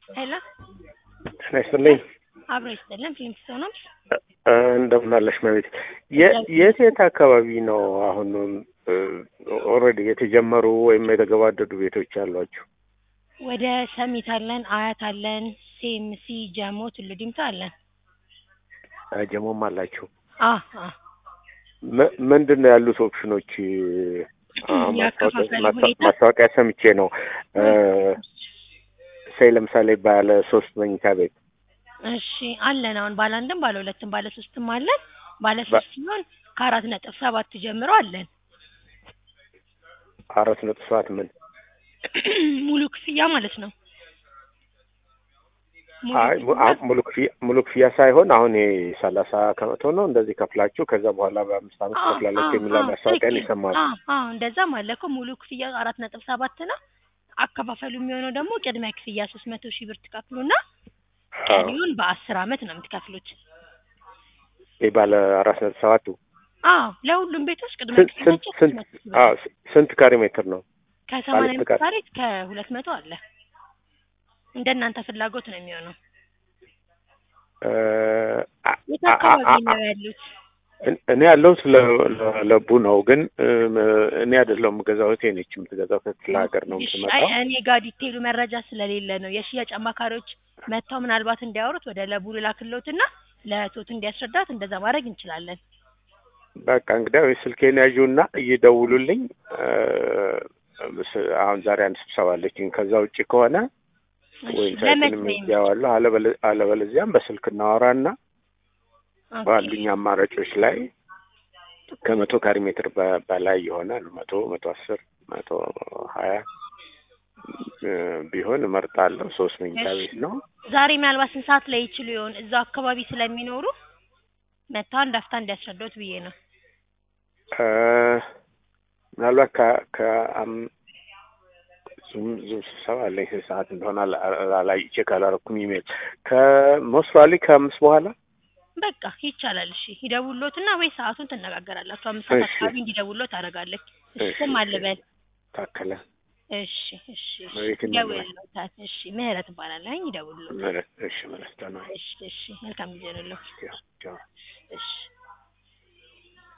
ሄሎ ጤና ይስጥልኝ። አብሮ ይስጥልን። ፊልም ነው እንደምን አለሽ መቤት? የት የት አካባቢ ነው አሁን ኦልሬዲ የተጀመሩ ወይም የተገባደዱ ቤቶች አሏችሁ? ወደ ሰሚት አለን፣ አያት አለን፣ ሴምሲ፣ ጀሞ፣ ቱሉ ዲምቱ አለን። ጀሞም አላችሁ? አ አ ም- ምንድን ነው ያሉት ኦፕሽኖች? አሁን የአከፋፈል ማስታወቂያ- ሁኔታ? ማስታወቂያ ሰምቼ ነው ሰይ ለምሳሌ ባለ ሶስት መኝታ ቤት እሺ አለን። አሁን ባለ አንድም ባለ ሁለትም ባለ ሶስትም አለን። ባለ በ- ሶስት ሲሆን ከአራት ነጥብ ሰባት ጀምሮ አለን። አራት ነጥብ ሰባት ምን ሙሉ ክፍያ ማለት ነው። ሙሉ አይ mu- ክፍያ አ- ሙሉ ክፍያ ሙሉ ክፍያ ሳይሆን አሁን ይሄ ሰላሳ ከመቶ ነው እንደዚህ ከፍላችሁ ከዛ በኋላ በአምስት ዓመት አ- ከፍላላችሁ አ- የሚል አ- ማስታወቂያን ትክክል። ይሰማል። አ- አ- እንደዛም አለ እኮ ሙሉ ክፍያ አራት ነጥብ ሰባት ነው። አከፋፈሉ የሚሆነው ደግሞ ቅድሚያ ክፍያ ሶስት መቶ ሺህ ብር ትከፍሉና ቀሪውን በአስር አመት ነው የምትከፍሉት። ይህ ባለ አራት ነጥብ ሰባቱ አዎ ለሁሉም ቤቶች ቅድመ ስንት ስንት ክፍያቸው ሶስት ስንት መቶ ሺህ ብር አዎ ስ- ስንት ካሬ ሜትር ነው? ከሰማንያ ባለ አምስት ፍቃድ? ካሬ እስከ ሁለት መቶ አለ። እንደ እናንተ ፍላጎት ነው የሚሆነው። እ፣ አ- የት አ- አካባቢ አ- ነው ያሉት? እን- እኔ ያለሁት ለ- ለ- ለቡ ነው፣ ግን እም፣ እኔ አይደለሁም የምገዛው እህቴ ነች የምትገዛው። ከክፍለ ሀገር ነው እሺ፣ የምትመጣው። አይ እኔ ጋር ዲቴይሉ መረጃ ስለሌለ ነው የሽያጭ አማካሪዎች መጥተው ምናልባት እንዲያወሩት ወደ ለቡ ልላክልዎትና ለእህቶት እንዲያስረዳት እንደዛ ማድረግ እንችላለን። በቃ እንግዲያው ስልኬን ያዡና እየደውሉልኝ። እ፣ ስ- አሁን ዛሬ አንድ ስብሰባ አለችኝ። ከዛ ውጭ ከሆነ እሺ፣ ወይም ለመች ሳይትንም ነው ይያዋለሁ፣ አለበለ- አለበለዚያም በስልክ እናወራና ኦኬ። ባሉኝ አማራጮች ላይ ከመቶ ካሬ ሜትር በ- በላይ ይሆናል መቶ መቶ አስር መቶ ሀያ እ፣ ቢሆን እመርጣለሁ። ሶስት መኝታ እሺ። ቤት ነው። ዛሬ ምናልባት ስንት ሰዓት ላይ ይችሉ ይሆን? እዛው አካባቢ ስለሚኖሩ መጥተው አንድ አፍታ እንዲያስረዳዎት ብዬ ነው። እ፣ ምናልባት ከ- ከአም- ዙም ዙም ስብሰባ አለኝ ስንት ሰዓት እንደሆነ አላ- አላ- ቼክ አላረኩም። ኢሜል ከሞስፋሊ ከአምስት በኋላ በቃ ይቻላል። እሺ ይደውሎትና ወይ ሰዓቱን ትነጋገራላችሁ። አምስት ሰዓት እሺ። አካባቢ እንዲደውሎት አደርጋለች። እሺ እሺ፣ ስም አልበል። ታከለ እሺ እሺ እሺ መሬት ይመራል። ይደውልሎታል። እሺ ምህረት እባላለሁ። ይደውልሎታል። መለስ እሺ፣ መለስ ተነው እሺ እሺ መልካም ጊዜ ነው። ቻው ቻው። እሺ